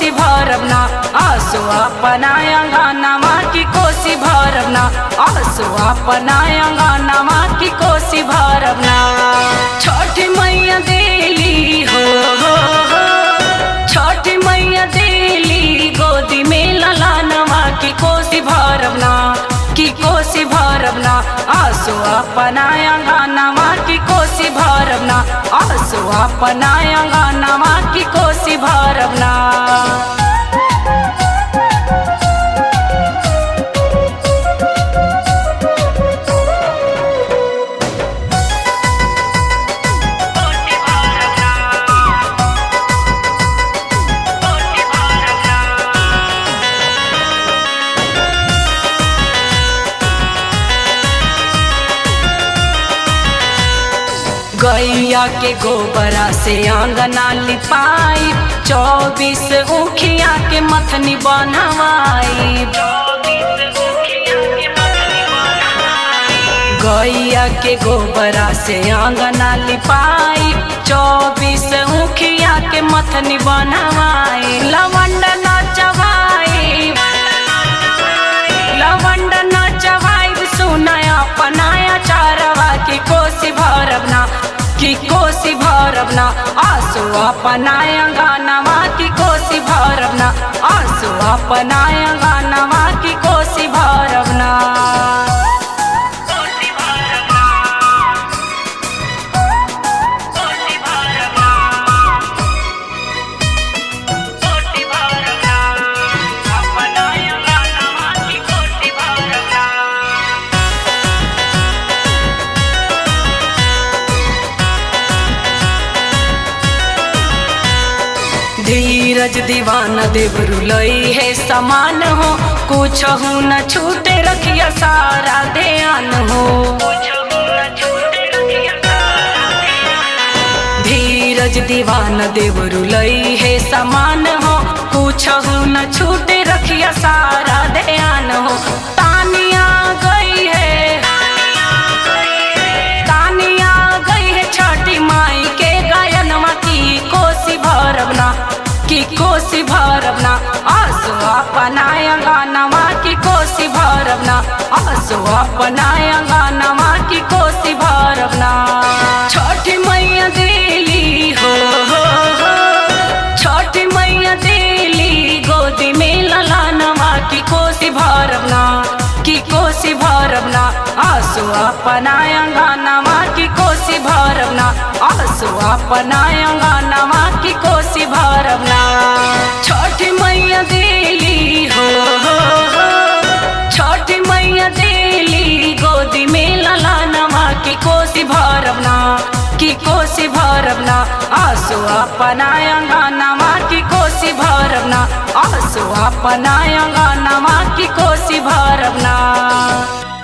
कोसी भरबना आसो अपनाया गानामा की कोसी भरबना आसो अपनाया गानामा की कोसी भरबना छठी मैया देली हो हो हो छठी मैया देली गोदी में ललानवा की कोसी भरबना की कोसी भरबना आसो अपनाया गानामा की कोसी भरबना आसो अपनाया गानामा की कोसी भरबना गैया के गोबरा से आंगना लिपाई चौबीस उखिया के मथनी बनवाई गैया के गोबरा से आंगना लिपाई चौबीस उखिया के मथनी बनवाई लवंड नचवाई लवंड नचवाई सुनाया पनाया चारवा की कोसी भरबना की कोसी भरबना आसो अपनाया गानावा की कोसी भरबना आसो अपनाया गानावा की कोसी भरबना धीरज दीवाना देवरु लई है समान हो कुछ हो न छूटे रखिया सारा ध्यान हो धीरज दीवाना देवरु लई है समान हो कुछ हो न छूटे रखिया सारा ध्यान हो तानिया गई है तानिया गई है छठी माई के गायनमा की कोसी भरबना की कोसी भरबना आसो अपनाया गानामा की कोसी भरबना आसो अपनाया गानामा की कोसी भरबना छठी मैया देली हो हो हो छठी मैया देली गोदी में ललानवा की कोसी भरबना की कोसी भरबना आसो अपनाया गानामा की कोसी भरबना आसो अपनाया गानामा की कोसी भरबना छठी मैया देली हो हो हो छठी मैया देली गोदी में ललानवा की कोसी भरबना की कोसी भरबना आसो अपनाया गानामा की कोसी भरबना आसो अपनाया गानामा की कोसी भरबना